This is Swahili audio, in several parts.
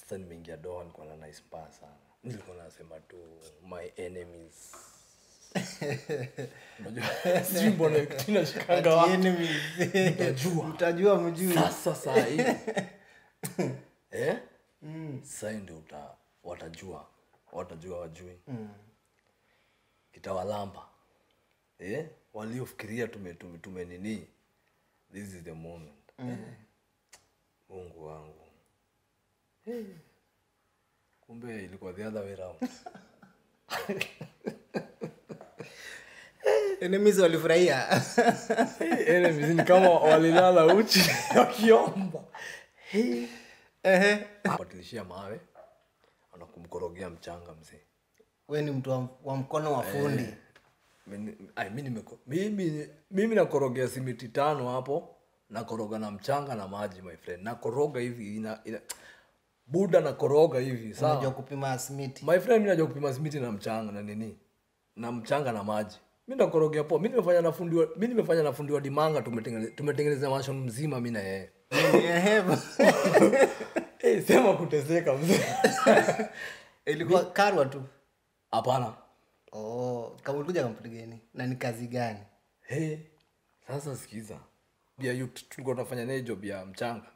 sasa nimeingia doha nilikuwa na nice mbaya sana nilikuwa nasema tu my enemies unajua sijui mbona kitu inashikanga Ati wapi enemies. Mtajua. mtajua mjui sasa saa hii eh? saa hii ndio uta watajua watajua wajui itawalamba eh? waliofikiria tume, tume, tume nini this is the moment eh? mungu wangu eh. kumbe ilikuwa the other way round enemies walifurahia enemies ni kama walilala uchi wakiomba Ehe. patilishia mawe anakumkorogea mchanga mzee we ni mtu wa, wa mkono wa fundi Mimi- ai, mi nimeko- mimi mimi nakorogea simiti tano hapo nakoroga na mchanga na maji my friend nakoroga hivi ina, ina, buda nakoroga hivi unajua sawa kupima smiti my friend mi najua kupima simiti na mchanga na nini na mchanga na maji mi nakorogea poa mi nimefanya na fundi wa- mi nimefanya na fundi wa dimanga tumetengene- tumetengeneza mashon mzima mi na yeye Ehe. hey, sema kuteseka mzee ilikuwa karwa tu hapana oh, kama ulikuja kampuni gani na ni kazi gani hey, sasa sikiza bia yu tulikuwa tunafanya naye job ya mchanga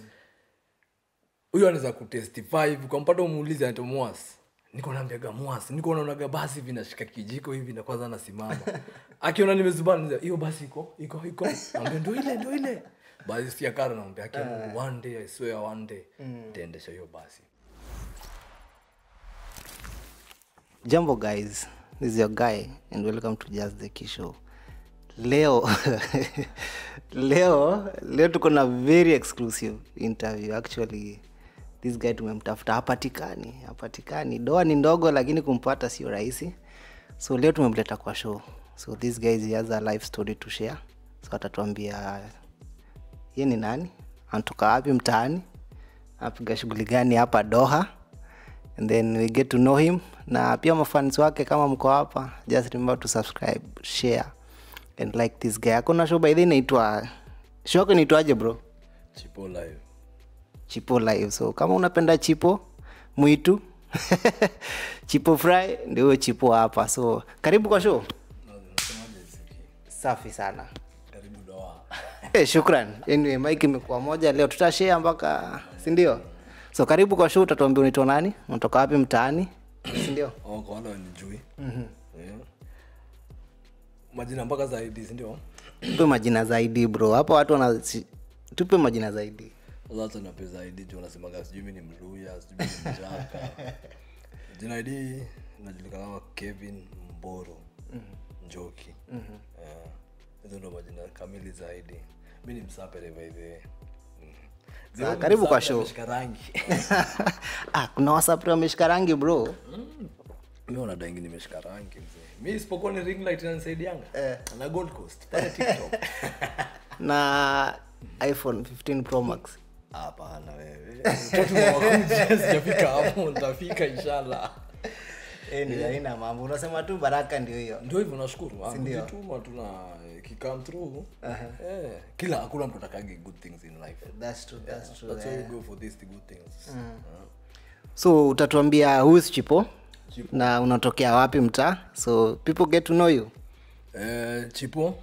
huyo anaweza kutestify hivi kwa mpata umuulize anaitwa mwas niko naambiaga mwas niko naonaga basi hivi nashika kijiko hivi na kwanza nasimama akiona nimezubana niza, hiyo basi iko iko iko naambia ndo ile ndo ile basi sikia kara naambia akia Mungu one day I swear one day taendesha hiyo basi jambo guys this is your guy and welcome to just the key show leo leo leo tuko na very exclusive interview actually this guy tumemtafuta hapatikani hapatikani doa ni ndogo lakini kumpata sio rahisi so leo tumemleta kwa show so this guy he has a life story to share so atatuambia ye ni nani anatoka wapi mtaani apiga shughuli gani hapa doha and then we get to know him na pia mafans wake kama mko hapa just remember to subscribe share and like this guy akona show by the way inaitwa show yako inaitwaje bro chipo live chipo live so kama unapenda chipo mwitu chipo fry ndio huyo chipo hapa so karibu kwa show Na unasemaje Ziki? safi sana karibu doa hey, shukran anyway mike imekuwa moja leo tutashare mpaka sindio so karibu kwa show utatuambia unaitwa nani unatoka wapi mtaani sindio Oh, kwa wale wanijui yeah. majina mpaka zaidi sindio tupe majina zaidi bro hapa watu wana si- tupe majina zaidi sasa nape zaidi juu unasemaga sijui mi ni mluya sijui mi ni mjaka jina id najulikana kama kevin mboro njoki Eh, hizo ndo majina kamili zaidi mi ni msapere baidhe Sawa, karibu kwa show. rangi ah, kuna wasapri wameshika rangi bro mi unadaingi nimeshika rangi mzee mi isipokuwa ni ring light inanisaidianga na gold coast pale tiktok na iphone 15 pro max hapana wewe mtoto wa wakuja sijafika hapo nitafika inshallah anyway, haina mambo unasema tu baraka ndio hiyo ndio hivyo nashukuru Ah, ndio? kujituma tuna kikam through eh, kila hakuna mtu atakagi good things in life that's true, that's true, that's why eh. we go for these good things Ah. so utatuambia whois chipo na unatokea wapi mtaa so people get to know you Eh, chipo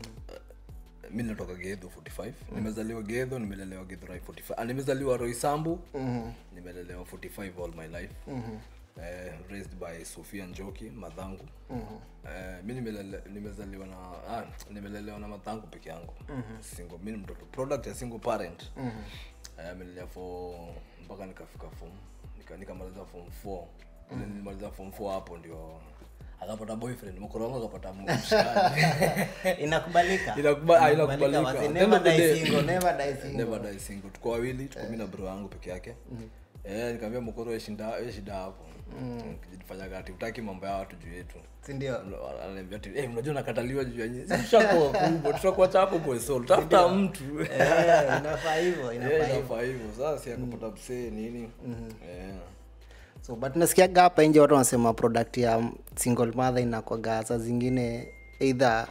mi natoka gedho 45 nimezaliwa gedho nimelelewa gedho rai 45 Ah, nimezaliwa roisambu nimelelewa 45 all my life eh, raised by sofia njoki madhangu eh, mi nimelele, nimezaliwa na ah, nimelelewa na madhangu peke yangu single mi ni mtoto product ya single parent eh, amelelea for mpaka nikafika form nika- nikamaliza form 4 Ile nilimaliza form 4 hapo ndio akapata boyfriend mkoro wangu akapata mshikaji inakubalika Inakuba- ah, inakubalika. wazee, End never of the die day- single, never die single. never die single tuko wawili tuko mi na bro yangu peke yake eh nikamwambia mkoro shida we shida hapo kijifanyaga ati utaki mambo ya watu juu yetu sindio ananiambia ati eh unajua nakataliwa juu ya nyinyi sisi tushakuwa kubwa tutakuwa chako kwa soul tafuta mtu Eh, inafaa hivyo inafaa eh hivyo inafaa hivyo sasa si akapata msee nini eh so but nasikiaga hapa nje watu wanasema product ya single mother inakwaga saa zingine either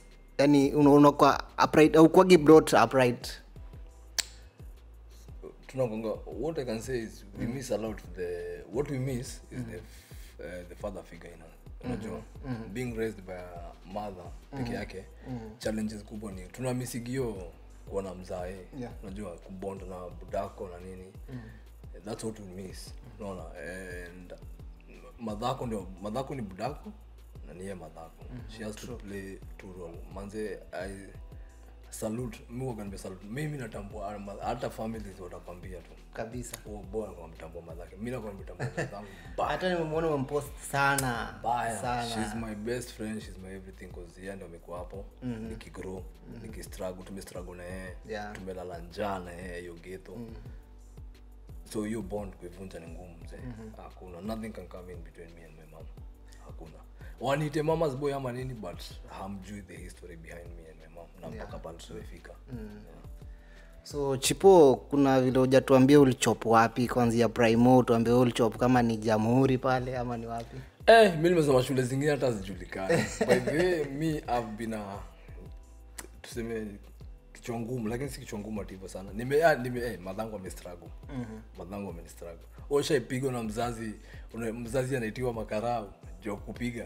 yani unakwa upright au kwagi brought upright tunagonga what i can say is we miss a lot the what we miss is the f- uh, the father figure in us unajua being raised by a mother peke yake challenges kubwa ni tuna misigio kuona mzae Yeah. unajua kubonda na budako na nini that's what we miss unaona and madhako ndio madhako ni budako na niye madhako she has to play two role manze i salute mi waga nimesalute mimi natambua ama- hata families watakwambia tu kabisa huo bora kwa mtambua madhake mi nakuwa mtambua madhangu mbaya hata nimemwona umempost sana mbaya sana she's my best friend she's my everything cause yeye ndio amekuwa hapo nikigrow nikistruggle tumestruggle na yeye Yeah. tumelala njaa na yeye hiyo ghetto so hiyo bond kuivunja ni ngumu mzee hakuna nothing can come in between me and my mom hakuna wanite mama's boy ama nini but hamjui the history behind me and my mom na mpaka pale tumefika yeah. so chipo kuna vile hujatuambia ulichop wapi kwanzia primo tuambie ulichop kama ni jamhuri pale ama ni wapi Eh, mi nimesoma shule zingine hata zijulikani by the way mi I've been a tuseme kichwa ngumu lakini si kichwa ngumu ati hivyo sana nime, ah, nime eh, madhangu amestrago madhangu amenistrago ushaipigwa na mzazi una, mzazi anaitiwa makarau jo kupiga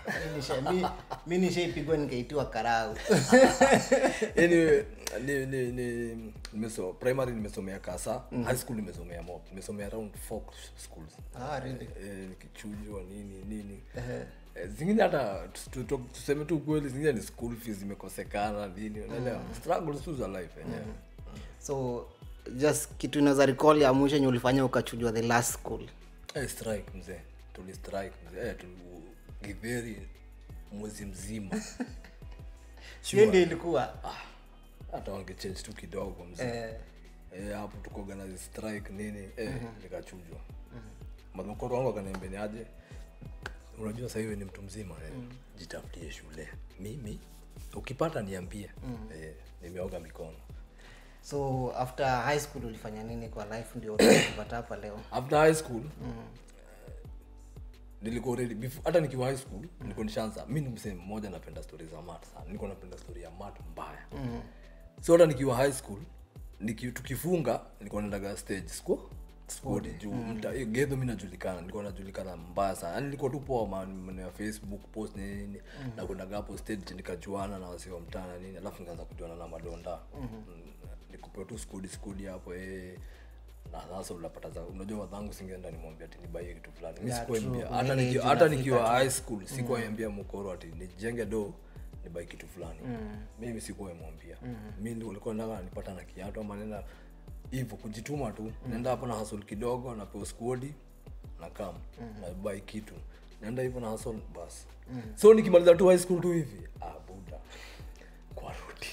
mi nishaipigwa nikaitiwa karau anyway ni, ni, ni, nimeso, primary nimesomea kasa high school nimesomea mop nimesomea around four schools ah, really? eh, nikichujwa nini nini eh, zingine hata tu- tu- tu- tuseme tu kweli zingine ni school fees zimekosekana nini unaelewa struggles tu za life yenyewe so just kitu inaweza recall ya mwisho enye ulifanya ukachujwa the last school eh, strike mzee tuli strike mzee eh, tuli githeri mwezi mzima hiyo ndio ilikuwa ah, hata wangechange tu kidogo mzee eh, eh, hapo tuko organize strike nini eh, nikachujwa madhokoro wangu akaniambia ni aje unajua sasa hivi ni mtu mzima eh, jitafutie shule mimi ukipata niambie eh, nimeoga mikono so after high school ulifanya nini kwa life ndio ukapata hapa leo after high school nilikuwa already before hata nikiwa high school nilikuwa nishaanza mi ni msee mmoja napenda story za mat sana nilikuwa napenda story ya mat mbaya so hata nikiwa high school niki, tukifunga nilikuwa naendaga stage squad squad juu mta hiyo gedho mi najulikana nilikuwa najulikana mbaya sana yani nilikuwa tu poa ma- maneno ya facebook post nini nini na kwendaga hapo stage nikajuana na wasi wa mtana nini alafu nikaanza kujuana na madonda mm, nikupewa tu skudi skudi hapo eh na sasa unapata za unajua wadhangu singeenda nimwambia ati nibaie kitu fulani mi Yeah, sikuambia true. hata Ile niki- age hata unafika nikiwa high school sikuwaambia mkoro ati nijenge do nibai kitu fulani mimi sikuwaimwambia mi ndio walikuwa nataka nipata na kiatu ama nenda hivyo kujituma tu naenda hapo na hasol kidogo napewa skuodi na kam na bai kitu naenda hivyo na hasol basi so nikimaliza tu high school tu hivi ah buda kwa rudi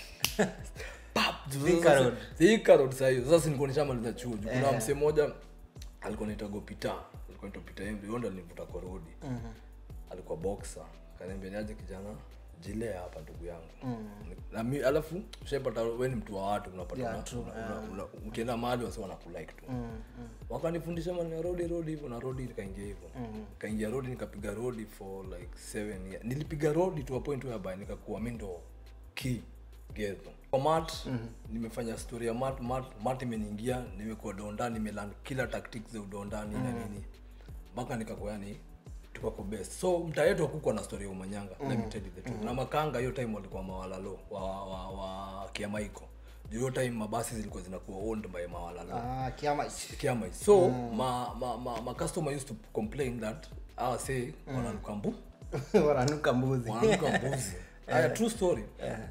Pap! Thika Road. Thika Road saa hiyo sasa nilikuwa nishamaliza chuo juu kuna msee mmoja alikuwa naitwa Gopita alikuwa naitwa Peter Embe yeye ndo alinivuta kwa rodi alikuwa boxer kaniambia niaje kijana jilea hapa ndugu yangu na mi alafu ushapata wewe ni mtu wa watu unapata Yeah, una- true, una- una- una- ukienda mahali wasi wanakulike tu wakanifundisha maneno ya rodi rodi hivyo na rodi nikaingia hivyo nikaingia rodi nikapiga rodi for like seven years nilipiga rodi to a point whereby nikakuwa mi ndo key gedho kwa mat nimefanya story ya mat mat mat imeniingia nimekuwa donda nimelan kila tactics za udonda nini na nini mpaka nikakuwa yani tukako best so mtaa yetu hakukuwa na story ya umanyanga let me tell you the truth na makanga hiyo time walikuwa mawalalo wa, wa, wa kiamaiko Juu hiyo time mabasi zilikuwa zinakuwa owned by mawalalo ah, kiama kiama so ma, ma, ma, ma customer used to complain that awa say wananuka mbu wananuka mbuzi wananuka mbuzi haya true story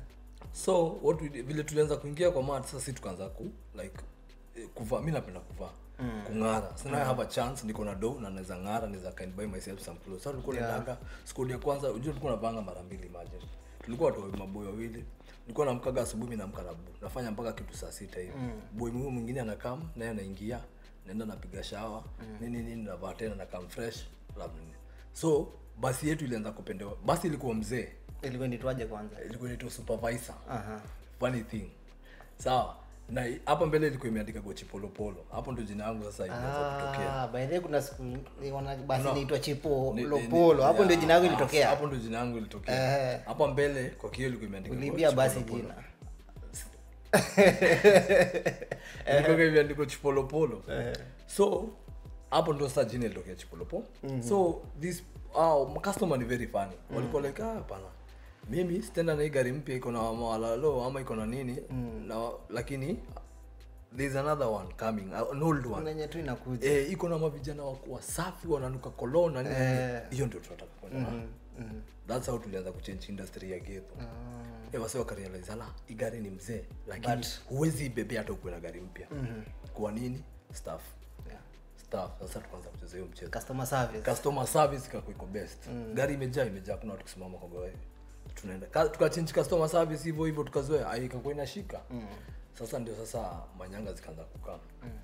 so what we, did- vile tulianza kuingia kwa mat sasa si tukaanza ku like eh, kuvaa mi napenda kuvaa kung'ara so now I have a chance niko na do na naweza ng'ara naweza can buy myself some clothes so tulikuwa naendanga skuli ya kwanza unajua tulikuwa navanga mara mbili imagine tulikuwa watu maboy wawili nilikuwa namkaga asubuhi mi namka na bu nafanya mpaka kitu saa sita hivi boy huyo mwingine anakam naye anaingia naenda napiga shawa nini nini navaa tena na kam fresh labda nini so basi yetu ilianza kupendewa basi ilikuwa mzee ilikuwa nitwaje kwanza ilikuwa inaitwa supervisor Aha. funny thing sawa na i- hapa mbele ilikuwa imeandika gochi polopolo hapo ndo jina yangu sasa imeanza kutokea Ah, by the way kuna siku wana basi inaitwa chipo Ni- ni- lopolo hapo yeah, ndio jina yako ah, ilitokea hapo ndo jina yangu ilitokea Eh. hapa mbele kwa kio ilikuwa imeandika ulibia Gochi basi Polopolo. jina ilikuwa imeandikwa chipolopolo so hapo ndo sasa jina ilitokea chipolopo so this uh, customer ni very funny walikuwa like ah hapana mimi sitenda na hii gari mpya iko na mawalalo ama iko na nini na lakini there's another one coming uh, an old one nenye tu inakuja eh, iko na mavijana waku- wasafi wananuka kolona nini Eh. hiyo ndio tunataka kwenda mm that's how tulianza kuchange industry ya geto eh, wase wakarealize ala hii gari ni mzee lakini But- huwezi ibebea hata ukuwe na gari mpya kwa nini staff Yeah. staff sasa tukaanza kucheza hiyo mchezo customer service customer service ikakuwa iko best gari imejaa imejaa kuna watu kusimama kwa gari tunaenda Ka- tukachange customer service hivyo hivyo tukazoea ai ikakuwa inashika sasa ndio sasa manyanga zikaanza kukaa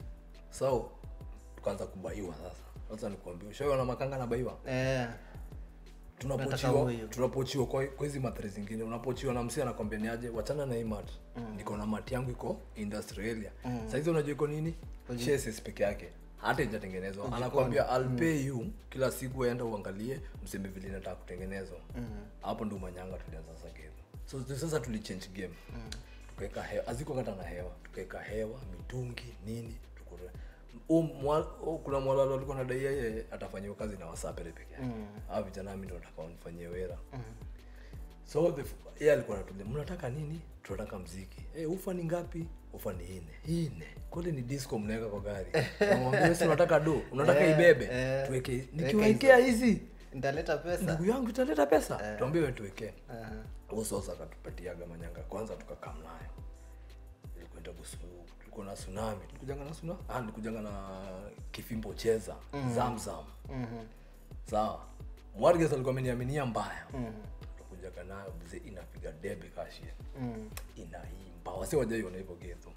so tukaanza kubaiwa sasa sasa nikuambia ushaona makanga na baiwa eh Nataka tunapochiwa huyu. tunapochiwa kwa kwa hizi matri zingine unapochiwa na msi anakwambia ni aje wachana na hii mat niko na mat yangu iko industry area mm. saizi unajua iko nini chassis peke yake hata ijatengenezwa anakwambia I'll pay you kila siku enda uangalie mseme vile nataka kutengenezwa hapo ndo manyanga tulianza sasa game so tu- sasa tulichange game tukaweka hewa aziko kata na hewa tukaweka hewa mitungi nini tukure u, mwa, u, kuna mwalalo alikuwa nadai yeye atafanyiwa kazi na wasapere peke yake mm. au vijana mimi ndo nataka wanifanyie wera mm. so the, yeye alikuwa anatulia mnataka nini tunataka mziki eh ufa ni ngapi ufa ni ine ine kweli ni disco mnaweka kwa gari namwambia si unataka do unataka Eh, ibebe eh. tuweke nikiwekea hizi nitaleta pesa ndugu yangu italeta pesa tuambie wewe tuwekee Aha. huo sasa akatupatiaga manyanga kwanza tukakam nayo ilikwenda busu tulikuwa na tsunami tulikujanga na tsunami ah nilikujanga na kifimbo cheza zamzam sawa mwarges alikuwa ameniaminia mbaya tukujaga nayo mzee inapiga debe kashia inaimba wasi wajaiona hivyo geto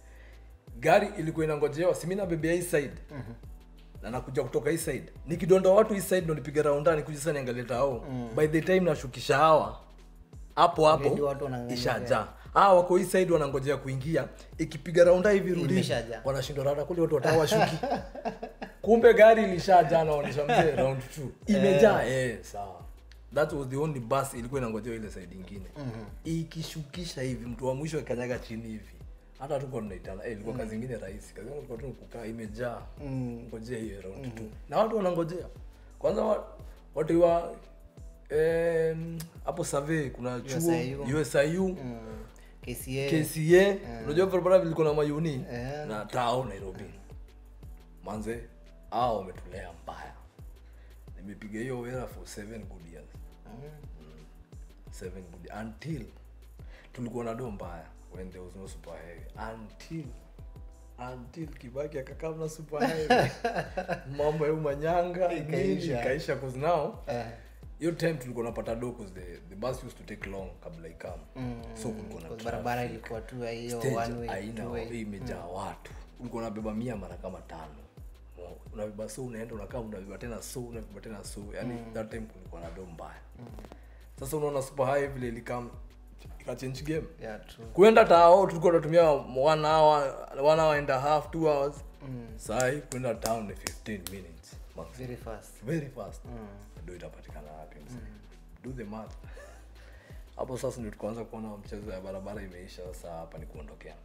gari ilikuwa inangojewa simi nabebea hii side na nakuja kutoka hii side nikidonda watu hii side ndo nipige raunda nikuja sasa niangalie tao by the time nashukisha hawa hapo Already hapo watu wanang'ang'ania. ishajaa hawa wako hii side wanangojea kuingia ikipiga raunda hivi rudi Imeshajaa. wanashindwa rada kule watu watawa washuki kumbe gari ilishajaa naonyesha mzee round 2 imejaa eh sawa that was the only bus ilikuwa inangojewa ile side ingine ikishukisha hivi mtu wa mwisho akanyaga chini hivi hata tuko tunaitana eh ilikuwa kazi ingine rahisi kazi yangu ilikuwa tu kukaa imejaa ngojea hiyo round 2 na watu wanangojea kwanza wa, watu wa em, hapo survey kuna chuo USIU. USIU Mm. KCA KCA unajua barabara vilikuwa na mayuni Eh. na tao Nairobi manze hao wametulea mbaya nimepiga hiyo wera for seven good years seven good until tulikuwa na do mbaya when there was no super highway until until kibaki akakaa na super highway mambo ya umanyanga nini Ikaisha. ikaisha cause now Eh. hiyo time tulikuwa napata do cause the, the bus used to take long kabla ikam so kulikuwa na Kwa barabara traffic. ilikuwa tu ya hiyo Stage one way, haina two way. hii imejaa watu ulikuwa unabeba mia mara kama tano Mo- unabeba so unaenda unakaa unabeba tena so unabeba tena so yani that time kulikuwa na do mbaya sasa unaona super high vile ilikam ikachange game Yeah, true. kwenda tao tulikuwa tunatumia one hour one hour and a half two hours sahi kwenda town ni 15 minutes max Very fast. very fast do itapatikana wapi mzee do the math hapo sasa ndio tukaanza kuona mchezo ya barabara imeisha sasa hapa ni kuondokea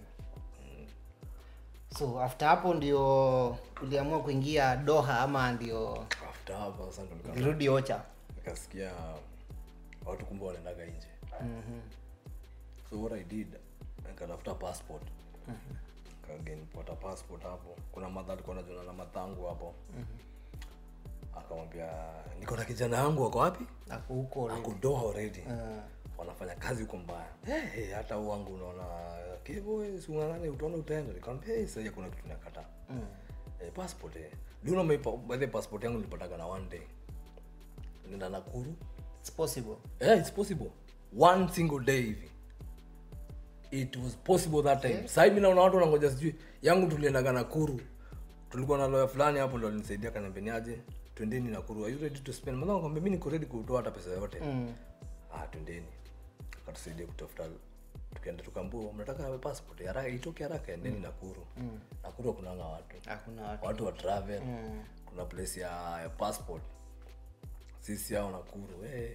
so after hapo ndio uliamua kuingia doha ama ndio after hapo sasa ndo nika- ulirudi ocha nikasikia watu kumbe wanaendaga nje so what i did nikatafuta passport kagenipata passport hapo kuna madha alikuwa najona na mathangu hapo akamwambia niko na kijana yangu wako wapi ako huko already. ako Doha already Ah. wanafanya kazi huko mbaya hey, hey, hata huu wangu unaona kivo siungangane utaona utaenda nikamwambia hey, sasa kuna kitu nakata mm. eh, passport eh ndio na by the passport yangu nilipataga na one day nenda Nakuru It's possible yeah, it's possible one single day hivi it was possible that time yeah. sahii mi naona watu wanangoja sijui yangu tuliendaga nakuru tulikuwa na lawyer fulani hapo ndo alinisaidia kaniambeniaje twendeni nakuru are you ready to spend mazao kwambia mi niko ready kutoa hata pesa yote mm. ah twendeni akatusaidia kutafuta tukaenda tukambua mnataka passport haraka itoke haraka endeni nakuru mm. nakuru kunanga watu hakuna watu watu wa travel kuna place ya, ya passport sisi hao nakuru eh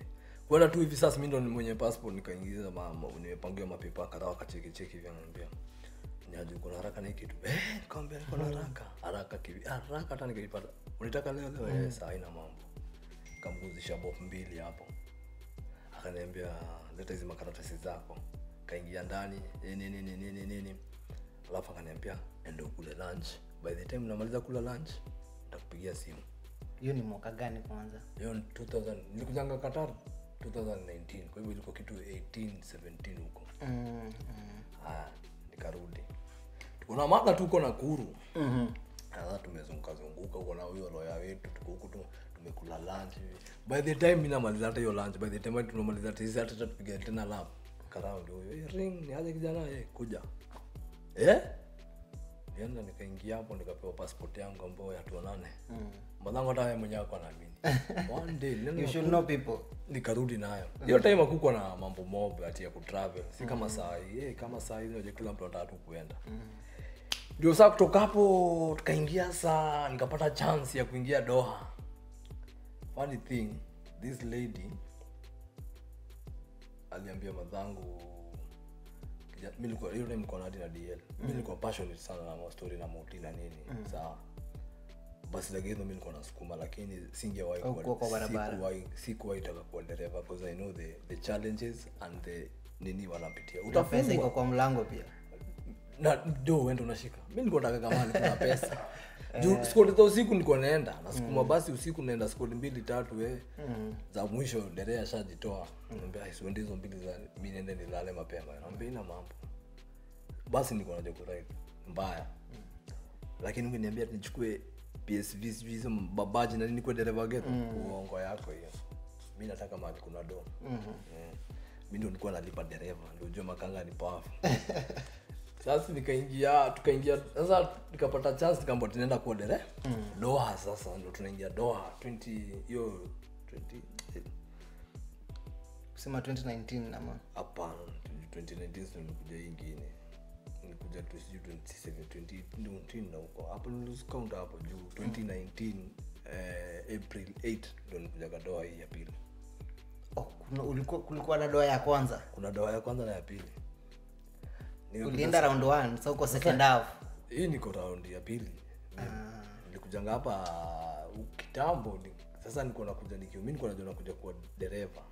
kwenda tu hivi sasa mi ndo ni mwenye passport nikaingiza ma- ma- nimepangiwa mapepa kadhaa wakachekicheki hivi ananiambia nyaji uko na haraka na hii kitu eh nikamwambia niko na haraka haraka kivi haraka hata nikaipata unataka leo leo eh saa haina mambo kamguzisha bof mbili hapo akaniambia leta hizi makaratasi zako kaingia ndani eh, nini nini nini nini alafu akaniambia ende ukule lunch by the time namaliza kula lunch nitakupigia simu hiyo ni mwaka gani kwanza hiyo ni 2000 nilikujanga qatar 2019 kwa hivyo ilikuwa kitu 18 17 huko mm, mm. haya nikarudi kuna mada tuko na kuru mm sasa tumezunguka zunguka huko na huyo loya wetu tuko huku tu- tumekula lunch hivi. by the time mimi namaliza hata hiyo lunch by the time tunamaliza hata hizi hata tupiga tena lap karaundi huyo "Eh, ring ni aje kijana eh kuja eh nienda nikaingia hapo nikapewa passport yangu ambayo ya tuonane mm. mwanangu hata yeye mwenyewe ako anaamini one day nilienda you should know people nikarudi nayo hiyo time hakukuwa na mambo mob ati ya kutravel si kama saa hii eh, kama saa hii unajua kila mtu anataka tu kuenda ndio saa kutoka hapo tukaingia saa nikapata chance ya kuingia doha funny thing this lady aliambia madhangu kija- mi nilikuwa- hiyo time nilikuwa na hadi na dl mi nilikuwa passionate sana na mastori na moti na nini sawa basi lagezo mi nilikuwa nasukuma lakini singewahi kuwa- Haukuwa kwa barabara. sikuwahi- sikuwahi taka kuwa dereva because i know the, the challenges and the nini wanapitia na pesa utafungwa iko kwa mlango pia na do wende unashika mi nilikuwa nataka kama kuna pesa juu skoli za usiku nilikuwa naenda nasukuma basi usiku naenda skoli mbili tatu eh. za mwisho derea ashajitoa naambia siende hizo mbili za mi nende nilale mapema naambia ina mambo basi nilikuwa naja kuride mbaya lakini ukiniambia nichukue psv sijui hizo babaji na nini kuwe dereva geto uongo yako hiyo mi nataka mahali kuna do Eh. mi ndio nilikuwa nalipa dereva ndio ujue makanga ni powerful sasa nikaingia tukaingia sasa nikapata chance nikaambia tunaenda kuwa dere doha sasa ndo tunaingia doha 20 hiyo 20 eh, kusema 2019 ama hapana 2019 ndo nilikuja hii ingine nilikuja tu sijui 27 2019 na huko hapo niliscount hapo juu 2019 eh, april 8 ndo nilikuja doha hii ya pili oh, kuna, ulikuwa, kulikuwa na doa ya kwanza kuna doha ya kwanza na ya pili Nilikuja- ulienda round one sa uko second half hii niko raundi ya pili nilikujanga hapa uh, kitambo ni, sasa niko nakuja nikiwa mi niko najua nakuja kuwa dereva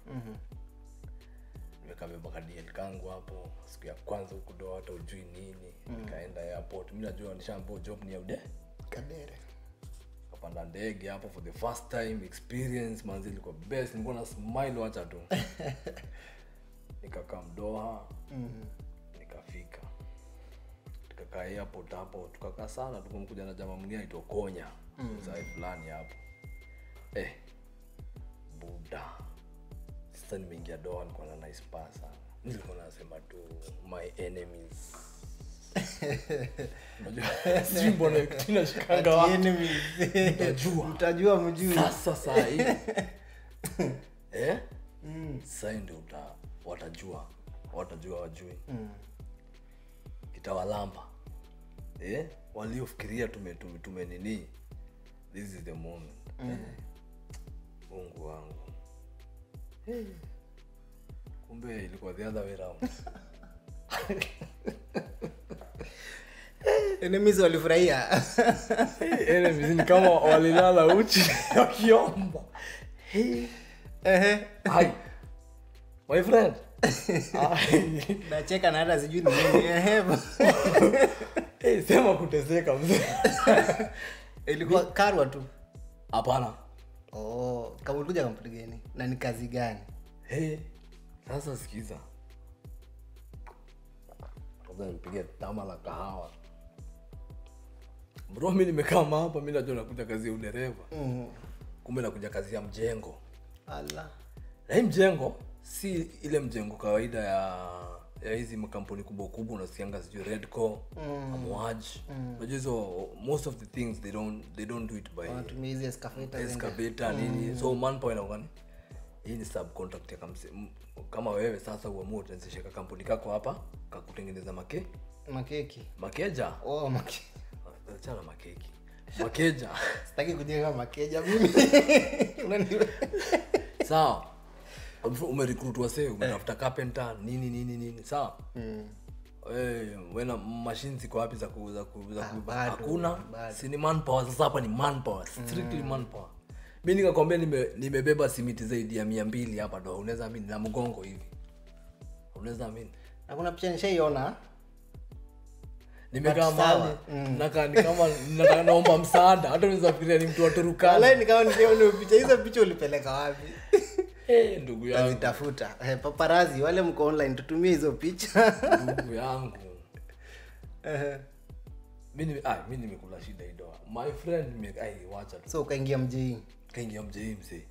nimekabeba kadl kangu hapo siku ya kwanza huku do hata ujui nini nikaenda airport mi najua nishaambua job ni ya ude kadere kapanda ndege hapo for the first time experience manzi ilikuwa best nilikuwa na smile wacha tu nikakaa mdoha nikafika tukakaa airport hapo tukakaa sana tukamkuja na jamaa mwingine aitwa konya mzae fulani hapo eh, buda sasa nimeingia doha nilikuwa na nice pa sana nilikuwa nasema tu my enemies Unajua, sijui mbona tinashikanga watu Utajua. mtajua mjui sasa saa hii eh? sahii ndio uta watajua watajua wajui itawalamba eh? waliofikiria tume, tume, tume nini this is the moment eh? mungu wangu eh. kumbe ilikuwa the other way round enemies walifurahia enemies ni kama walilala uchi wakiomba Ehe. Hi. my friend Hi. nacheka na hata sijui ni nini Ehe. hey, sema kuteseka mzee ilikuwa karwa tu hapana oh, kama ulikuja kampuni gani na ni kazi gani hey, sasa sikiza kwanza nipigia tama la kahawa bro mi nimekama hapa mi najua nakuja kazi ya udereva mm. kumbe nakuja kazi ya mjengo ala na hii mjengo si ile mjengo kawaida ya ya hizi makampuni kubwa kubwa unasikianga sijui redco mm. amwaj unajua hizo most of the things they don't, they don't do it by wanatumia hizi escalator zenye- excavator nini so manpower inakuwa ni hii ni subcontract ya kamse, m- kama wewe sasa uamue utaanzisha kampuni kako hapa kakutengeneza make makeki makeja oh, make... achana makeki makeja sitaki kujenga makeja mimi Unani- sawa umerecruit wase umetafuta carpenter nini nini nini sawa Eh, wena mashine ziko wapi za ku, za ku, za ku, bado, hakuna bado. si ni manpower sasa hapa ni manpower strictly manpower mi nikakwambia nime, nimebeba simiti zaidi ya mia mbili hapa ndo unaweza amini na mgongo hivi unaweza amini na kuna picha nishaiona nimekaa But mahali sawa. nakaa ni kama nataka naomba msaada hata unaweza fikiria ni mtu wa Turukana Walai nikawa niliona picha hizo picha ulipeleka wapi Eh, ndugu yangu tazitafuta eh, paparazi wale mko online tutumie hizo picha ndugu yangu Eh, mi nime- ah, mi nimekula shida idoa my friend nime- ai, wacha tu so ukaingia mjii kaingia mjei mzee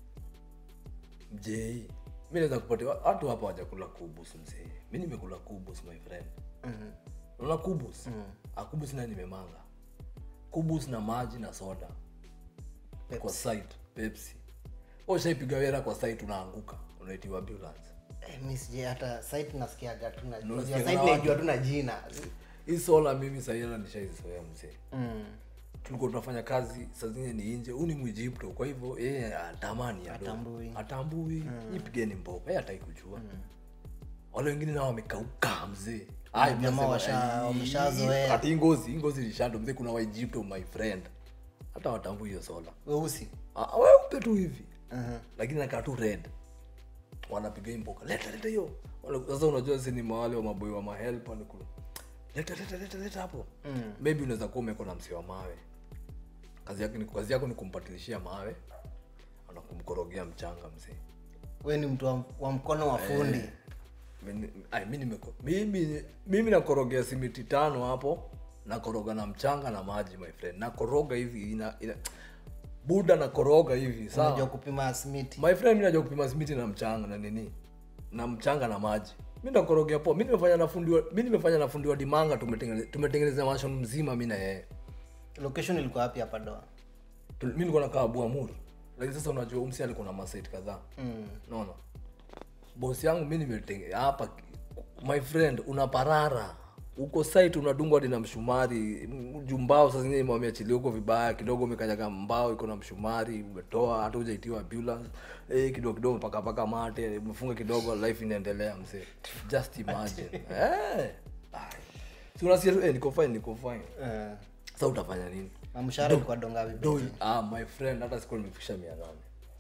mjei mi naweza kupatia watu hapa wajakula kubus mzee mi nimekula kubus my friend Mhm. unaona kubus Ah, kubus naye nimemanga kubus na maji na soda kwa site pepsi ushaipiga wera kwa site unaanguka unaitiwa ambulance Eh, mi sije hata site nasikiaga tu na- Ndio unajua nasikiaga site na naijua tu na jina hii sola mimi sahiana nishaizoea mzee Mm. tulikuwa tunafanya kazi saa zingine ni nje huu ni mwijipto kwa hivyo yeye atamani ado. Hatambui. atambui mm. ipigeni mboga yeye hatai kujua wale wengine nao wamekauka mzee Ai, Jamaa mnasema, washa- ai, wameshazoea. ati hii ngozi hii ngozi lishando mzee kuna waijipto my friend hata watambui hiyo sola weusi Ah, weupe tu hivi Mhm. lakini nakaa tu red wanapiga hii mboka leta leta hiyo Wale- sasa unajua si ni mawale wa maboi wa mahelpa ni kule leta leta leta leta hapo Mm. maybe unaweza kuwa umeko na msi wa mawe kazi yako ni, kazi yako ni kumpatilishia mawe na kumkorogea mchanga mzee we ni mtu wa, wa mkono wa fundi Mimi- ai, mi nimeko- mimi mimi nakorogea simiti tano hapo nakoroga na mchanga na maji my friend nakoroga hivi ina, ina buda nakoroga hivi sawa unajua kupima smiti my friend mi najua kupima simiti na mchanga na nini na mchanga na maji mi nakorogea poa mi nimefanya na fundi wa- mi nimefanya na fundi wa dimanga tumetengene- tumetengeneza mansion mzima mi na yeye location ilikuwa wapi hapa doa Tu- mi nilikuwa nakaa buamuri lakini sasa unajua umsi alikuwa na masait kadhaa mm. naona bosi yangu mi nimetenge hapa my friend unaparara uko site unadungwa hadi na mshumari M- jumbao saa zingine wameachilia huko vibaya kidogo umekanyaga mbao iko na mshumari umetoa hata ujaitiwa ambulance eh, kidogo kidogo mpaka paka mate umefunga kidogo life inaendelea mzee just imagine eh ai. si unasikia tu, eh, niko fine niko fine Eh, sasa utafanya nini na mshahara ilikuwa dongapi Do, ah, my friend hata siku nimefikisha mia nane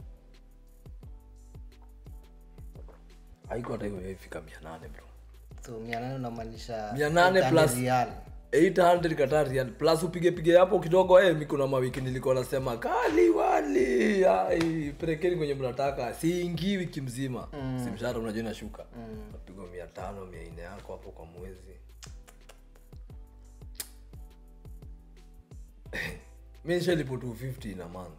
haiko hata hiyo ifika mia nane bro so mia nane unamaanisha Mia nane 800 plus- rial. 800 Qatar rial plus upige pige hapo kidogo eh mimi kuna mawiki nilikuwa nasema kali wali ai pelekeni kwenye mnataka siingi wiki mzima si mshahara unajua inashuka mm. napigwa mia tano mia nne yako hapo kwa mwezi mi nishalipo 250 in a month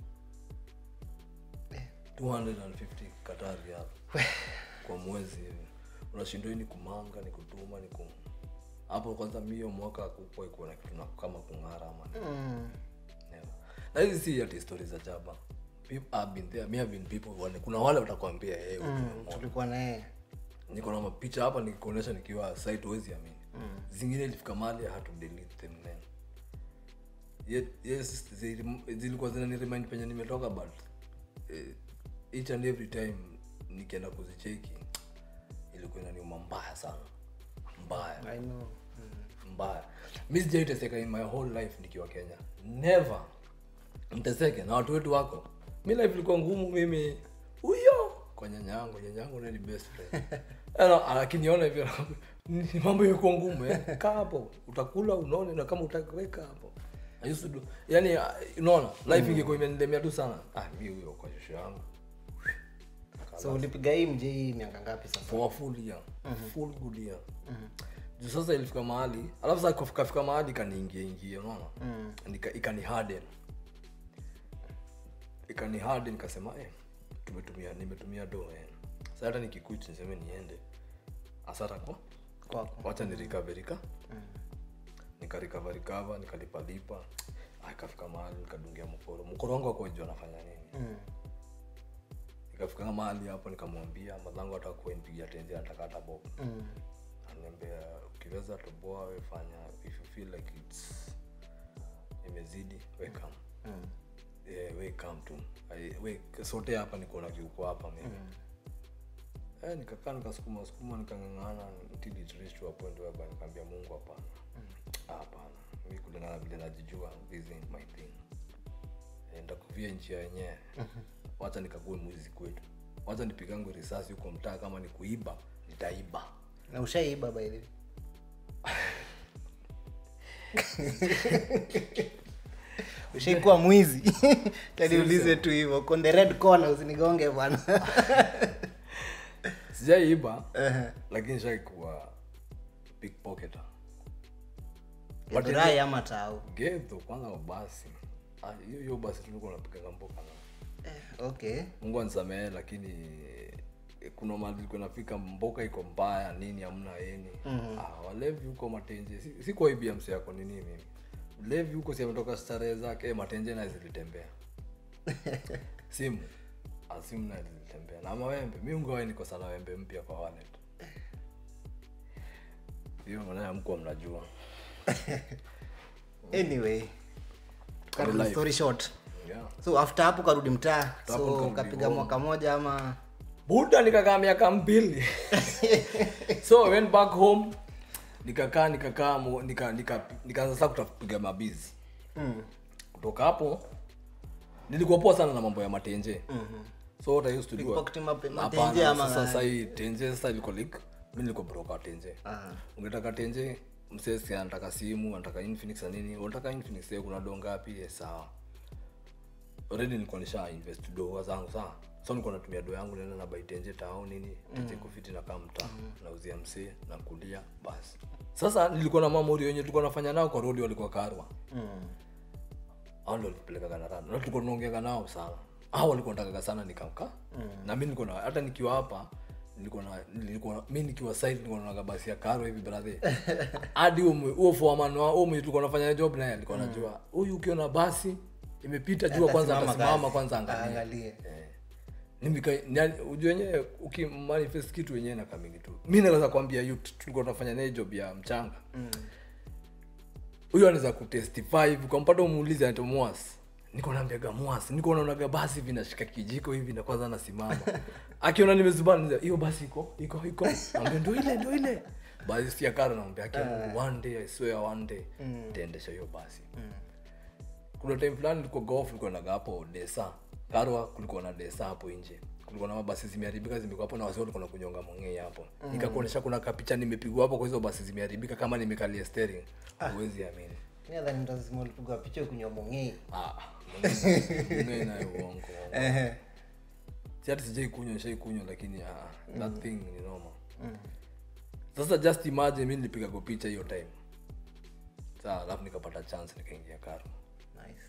250 Qatar rial kwa mwezi hivi unashindwa hii ni kumanga ni kutuma ni kum hapo kwanza mio mwaka kukua ikuwa na kitu na kama kung'ara ama nini. Mm. Never. na hizi si ati stories za jaba Peop- I've been there, me have been people wale kuna wale watakwambia hey, Mm, tulikuwa naye niko na mapicha hapa nikikuonyesha nikiwa site huwezi amini zingine ilifika mahali I had to delete them then Yet, yes zili- zilikuwa zinani remind penye nimetoka but eh, each and every time nikienda kuzicheki ilikuwa inaniuma mbaya sana mbaya I know. mbaya mi sijaiteseka in my whole life nikiwa kenya never mteseke na watu wetu wako mi life ilikuwa ngumu mimi huyo kwa nyanya yangu nyanya yangu ndiye ni best friend Ano, akiniona hivyo ni mambo ilikuwa ngumu eh. kaa hapo utakula unaone na kama utaweka hapo I used to do yani uh, unaona life ingekuwa imenilemea tu sana ah mi huyo kwa shosho yangu so ulipiga hii mje hii miaka ngapi sasa for a full year full good year juu sasa ilifika mahali alafu sasa kufika fika mahali ikaniingia ingia unaona Nika- ikani harden ikani harden nikasema eh tumetumia nimetumia do eh sasa hata nikikuch niseme niende asara kwa kwako wacha ni recover rika nika recover recover nikalipalipa Ah, ikafika mahali nikadungia mkoro mkoro wangu akojua anafanya nini Mm. ikafika mahali hapo nikamwambia madhangu hata kuwa nipigia tenzi anataka hata bob Mm. ananiambia ukiweza toboa we fanya if you feel like it's imezidi we come Mm. yeah, we come tu Ai- we sote hapa niko na kiuko hapa mimi eh, nikakaa nikasukuma sukuma nikang'ang'ana until it reached to a point whereby nikaambia mungu hapana Ah, hapana mi kulingana vile najijua this ain't my thing Eh, ndakuvia njia yenyewe wacha nikague mwizi kwetu wacha nipigangu risasi huko mtaa kama ni kuiba nitaiba na ushaiba by the way ushaikuwa mwizi taniulize tu hivyo on the red corner usinigonge bwana sijaiba lakini shaikuwa pickpocketer But rai ama tau gedho kwanza basi Ah, hiyo hiyo basi tulikuwa napigaga mboka na eh, okay mungu anisamehe lakini eh, kuna mali ilikuwa nafika mboka iko mbaya nini hamna eni mm-hmm. ah, walevi huko matenje si, si kwa ibia msi yako nini mimi levi huko si ametoka starehe zake eh, matenje naye zilitembea simu ah, simu naye zilitembea na mawembe mi ungawae niko sana wembe mpya kwa wallet hiyo manaya mkuwa mnajua anyway cut the story short yeah. so after hapo karudi mtaa hapo so nikarudi ukapiga home. mwaka moja ama buda nikakaa miaka mbili so I went back home nikakaa nikakaa mo- nika- nika- nikaanza sasa kutapiga mabizi mm. kutoka hapo nilikuwa poa sana na mambo ya matenje so what I used to do Pickpocketing mape- Hapana, matenje ama sasa gani? sasa hii tenje sasa iliko like mimi nilikuwa broker tenje Aha. ungetaka tenje msesi anataka simu anataka infinix na nini unataka infinix eh, kuna do ngapi eh, sawa already nilikuwa nisha invest do zangu sawa so nilikuwa natumia do yangu naenda na buy tenje tao nini tenje kufiti na kama mtaa nauzia msee na kulia basi sasa nilikuwa na mamori wenye tulikuwa nafanya nao kwa rodi walikuwa karwa Mm. au ndo walipelekaga na rada na tulikuwa tunaongeaga nao sana au walikuwa natakaga sana nikamka mm. na mi nilikuwa na hata nikiwa hapa nilikuwa na nilikuwa mi nikiwa site nilikuwa naonaga basi ya karo hivi brother hadi huo mwe- huo foreman wa huo mwenye tulikuwa nafanya job naye alikuwa anajua huyu ukiona basi imepita jua kwanza Atasimama atasimama kazi. kwanza angalia Aangalie. Eh. Nimika- nya- ujue wenyewe ukimanifest kitu wenyewe na kamingi tu mi naweza kuambia yu tulikuwa tunafanya naye job ya mchanga huyo anaweza kutestify hivi ukampata umuulize anaitwa mwas niko naambiaga mwas niko naonaga basi hivi nashika kijiko hivi na kwanza nasimama akiona nimezubana hiyo basi iko iko iko ambia ndo ile ndo ile basi si akara naambia akiamungu one day i swear one day taendesha hiyo basi kuna time fulani nilikuwa golf nilikuwa naga hapo desa karwa kulikuwa na desa hapo nje kulikuwa na mabasi zimeharibika zimekuwa hapo na wazee walikuwa na kunyonga mongei hapo nikakuonyesha kuna kapicha nimepigwa hapo kwa hizo basi zimeharibika kama nimekalia steering huwezi amini Mi nadhani mtazima ulipigwa picha kunywa mongei ah mongei nayo uongo si hati sijai kunywa nishai kunywa lakini ah, that thing ni noma sasa just imagine mi nilipiga kwa picha hiyo time saa alafu nikapata chance nikaingia karo nice.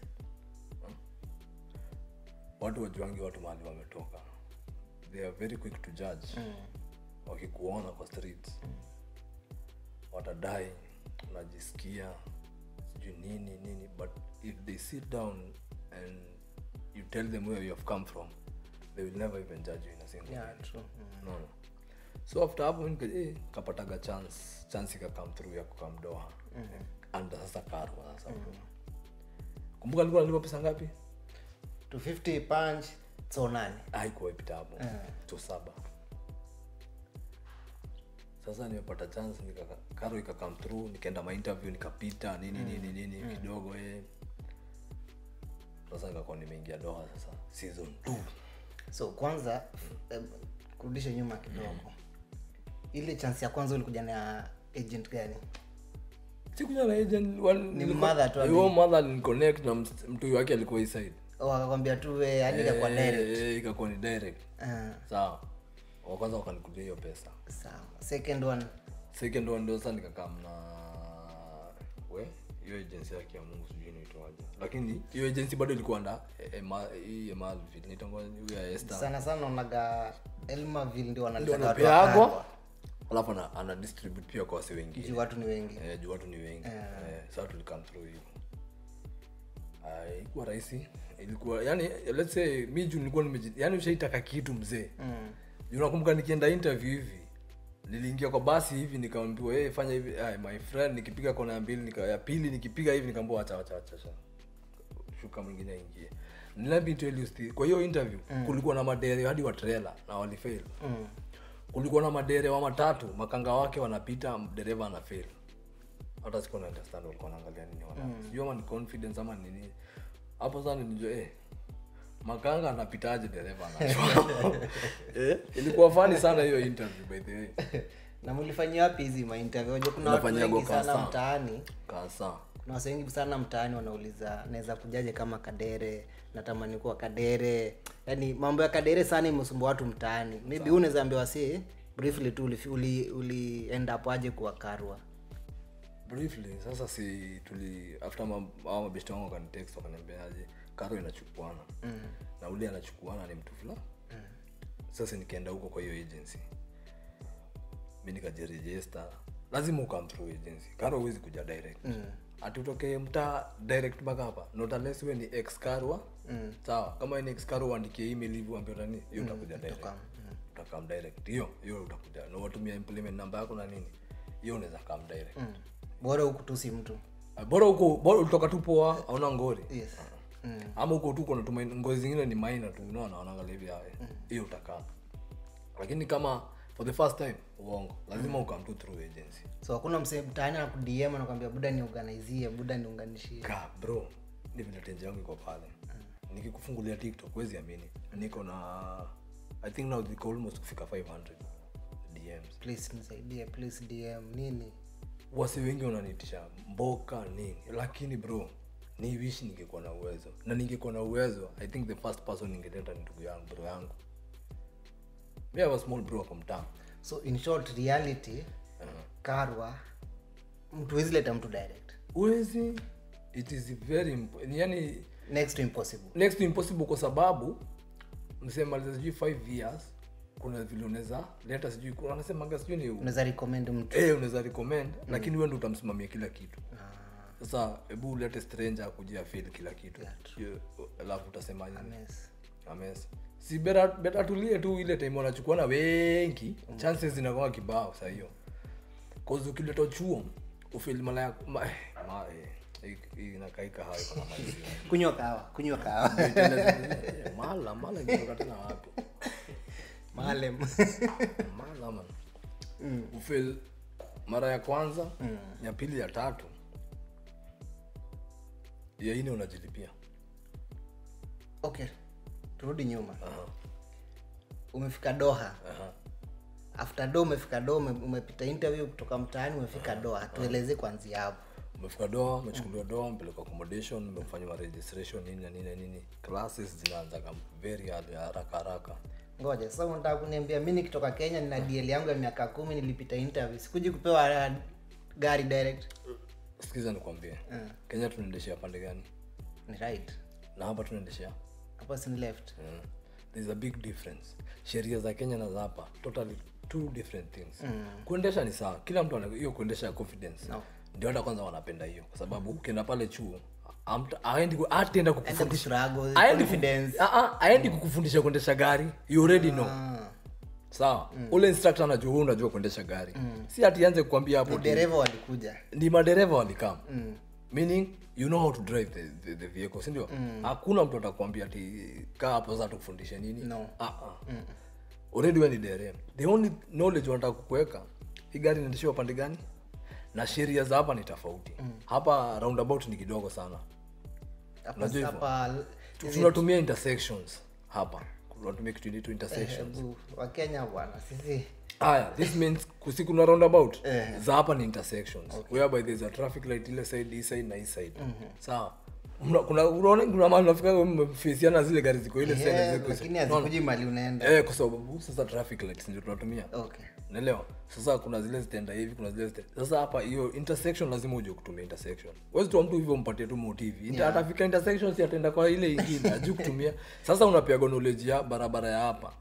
watu wajuangi watu mahali wametoka they are very quick to judge mm. wakikuona kwa streets mm. watadai unajisikia sijui nini nini but if they sit down and you tell them where you have come from they will never even judge you in a single Yeah, way. true. Mm. no, no. so after hapo nika, eh, kapataga chance chance ikakam through ya kukamdoa mm. anda sasa karwa sasa mm. kumbuka alikuwa nalipa pesa ngapi 250 punch so nane haikuwa ipita hapo to saba sasa nimepata chance nika, karo ikakam through nikaenda mainterview nikapita nini nini nini kidogo eh. sasa nikakuwa nimeingia doha sasa season two so kwanza em, kurudisha nyuma kidogo ile chance ya kwanza ulikuja na agent gani sikuja na agent wan- Ni nilikuwa- mother tu ali- huyo mother aliniconnect na ms- mtu wake alikuwa hii side wakakwambia tu we yani kwa Eh, direct eh, ikakuwa ni direct Ah, sawa wa kwanza wakanikulia hiyo pesa sawa second one second one ndio sasa nikakam na we hiyo agency yake ya mungu sijui inaitwaje lakini hiyo agency bado ilikuwa nda hii emalville nitangoa huyo ya Esther. sana sana unaga elmaville ndio ndio wanalitaka watu anapeagwa wakadwa. alafu ana, ana distribute pia kwa wase wengine juu watu ni wengi eh, juu watu ni wengi eh, sasa tulikam through hivo Ah, ilikuwa rahisi ilikuwa yani let's say mi juu nilikuwa nimeji yani ushaitaka kitu mzee Mm. Juu nakumbuka nikienda interview hivi niliingia kwa basi hivi nikaambiwa hey, fanya hivi ay, my friend nikipiga kona ya mbili nika, ya pili nikipiga hivi nikaambiwa acha acha acha acha. shuka mwingine aingie let me tell you still, kwa hiyo interview kulikuwa na madere hadi wa trailer na walifail Mm. kulikuwa na madere wa matatu makanga wake wanapita dereva ana fail hata sikuwa na understand walikuwa wanaangalia nini wana sijui ama ni confidence ama ni nini hapo sasa nijua eh makanga anapitaje dereva anachwa eh ilikuwa fani sana hiyo interview by the way na mlifanyia wapi hizi mainterview Unajua kuna watu Unafanyia wengi sana Gokasa. mtaani kasa kuna watu wengi sana mtaani wanauliza naweza kujaje kama kadere natamani kuwa kadere yaani mambo ya kadere sana imesumbua watu mtaani maybe huu unaweza ambiwa si briefly tu uli, uli, uli end up aje kuwa karwa briefly sasa si tuli after ma- hao mabeshte wangu wakanitext wakaniambiaje karo inachukuana mm. na ule anachukuana ni mtu fulani mm. sasa nikaenda huko kwa hiyo agency mi nikajirejesta lazima ukam through agency karo huwezi kuja direct mm. ati utokee mtaa direct mpaka hapa not unless we ni ex karwa mm. sawa kama we ni ex karwa uandikie email hivi uambie utani hiyo utakuja direct utakam direct hiyo hiyo utakuja na watumia implement namba yako na nini hiyo unaweza kam direct mm. bora huku tu si mtu Ah, bora huko bora ulitoka tu poa hauna ngori yes mm. ama huko tu kuna tuma ngozi zingine ni maina tu unaona wanaangalia hivi haya hiyo utakaa lakini kama for the first time uongo lazima ukam tu through agency so hakuna msee mtaani anakudm anakwambia buda niorganizie buda niunganishie ka bro ni vile tenje yangu iko pale nikikufungulia tiktok wezi amini niko na i think now ziko almost kufika 500 dms please nisaidie please dm nini wasi wengi wananitisha mboka nini lakini bro ni wish ningekuwa na uwezo na ningekuwa na uwezo i think the first person ningeleta ni ndugu yangu bro yangu mi have a small bro from town so in short reality karwa mtu wezi leta mtu direct uwezi it is very imp- yani next to impossible next to impossible kwa sababu msemaliza sijui 5 years kuna vile unaweza leta sijui kuna- wanasemaga sijui ni unaweza recommend mtu eh unaweza recommend lakini wewe ndio utamsimamia kila kitu sasa hebu ulete stranger akujia feel kila kitu Hiyo, alafu utasema nini yes. ames si beta, beta tulie tu ile time wanachukua na wengi chances zinakuwa kibao saa hiyo cause ukileta chuo ufil mala ya ma, eh, ma, eh, hii- hii inakaika hayo kuna maji kunywa kawa kunywa kawa mala mala ikitoka tena wapi malem mala man ufil mara ya kwanza ya pili ya tatu ya ine unajilipia okay turudi nyuma Aha, umefika doha aha. after do umefika do ume, umepita interview kutoka mtaani umefika doha tueleze kwanzia hapo umefika doa umechukuliwa doa mpeleka accommodation umefanya ma registration nini na nini na nini classes zinaanzaga very early, haraka haraka ngoja sasa unataka kuniambia mi nikitoka kenya nina dl yangu ya miaka kumi nilipita interview sikuji kupewa uh, gari direct sikiza nikwambie kenya tunaendeshea pande gani ni right na hapa tunaendeshea hapo si ni left mm. there's a big difference sheria za kenya na za hapa totally two different things mm. kuendesha ni sawa kila mtu ana hiyo kuendesha ya confidence No. ndio hata kwanza wanapenda hiyo kwa sababu ukienda pale chuo amta- aendi ku- ataenda kukufundisha kustruggle, aendi ku- confidence. Ah, ah, aendi kukufundisha kuendesha gari you already know Ah, sawa ule instructor anajua wewe unajua kuendesha gari si ati anze kukwambia hapo ti- dereva walikuja ni madereva walikam meaning you know how to drive the, the, the vehicle sindio hakuna mtu atakwambia ati kaa hapo sasa tukufundishe nini No. ah, ah. already we ni dereva the only knowledge wanataka kukuweka hii gari inaendeshiwa pande gani na sheria za hapa ni tofauti hapa roundabout ni kidogo sana hapa Unajua hivyo? hapa tunatumia intersections hapa tunatumia kitu inaitwa intersection hebu wakenya bwana sisi haya this means kusi kuna roundabout Eh. za hapa ni intersections whereby there's a traffic light ile side hii side na hii side sawa Mna- kuna unaona kuna mahali unafika mmefisiana zile gari ziko ile side Eh, ziko lakini hazikuji mali unaenda eh kwa sababu sasa traffic lights ndio tunatumia okay unaelewa sasa kuna zile zitaenda hivi kuna zile zitaenda sasa hapa hiyo intersection lazima uje kutumia intersection wezi tu mtu hivyo mpatie tu motive yeah. atafika intersection si ataenda kwa ile ingine ajui kutumia sasa unapewa knowledge ya barabara ya hapa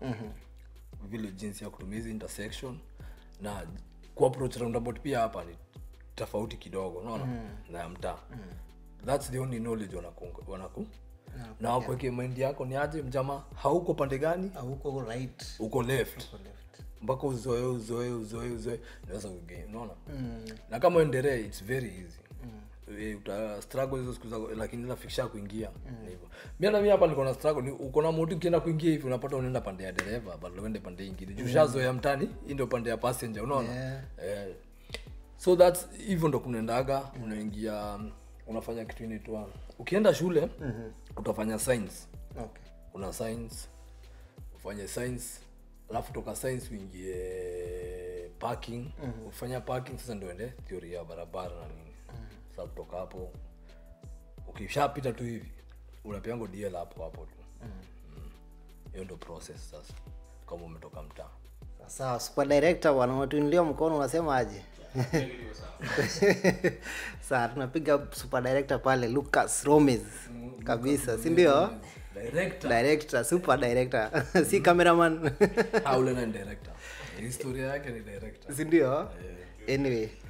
vile jinsi ya kutumia hizi intersection na kuapproach roundabout pia hapa ni tofauti kidogo unaona na ya mtaa thats the only knowledge wanaku, wanaku. na wakuweke mind yako ni aje mjama hauko pande gani Ah, huko right uko left huko left mpaka uzoe uzoe uzoe uzoe naweza kugain unaona na kama uendelee its very easy eh, uta struggle hizo siku zako lakini nafikisha kuingia ni hivyo mi hata mi hapa niko na struggle ni uko na moti ukienda kuingia hivi unapata unaenda pande ya dereva badala uende pande ingine juu shazoea mtani hii ndio pande ya passenger unaona Yeah. eh, so that's hivyo ndo kunaendaga unaingia unafanya kitu inaitwa ukienda shule utafanya science okay. una science ufanye science alafu toka science uingie parking ufanya parking sasa ndio ende theory ya barabara na nini sasa kutoka hapo ukishapita tu hivi unapeango dl hapo hapo tu Mm. hiyo ndo process sasa kama umetoka mtaa sawa super director bwana unatuinulia mkono unasema aje sawa tunapiga super director pale lucas romes kabisa si ndio director director super director si cameraman ah ule na ni director historia yake ni director si ndio anyway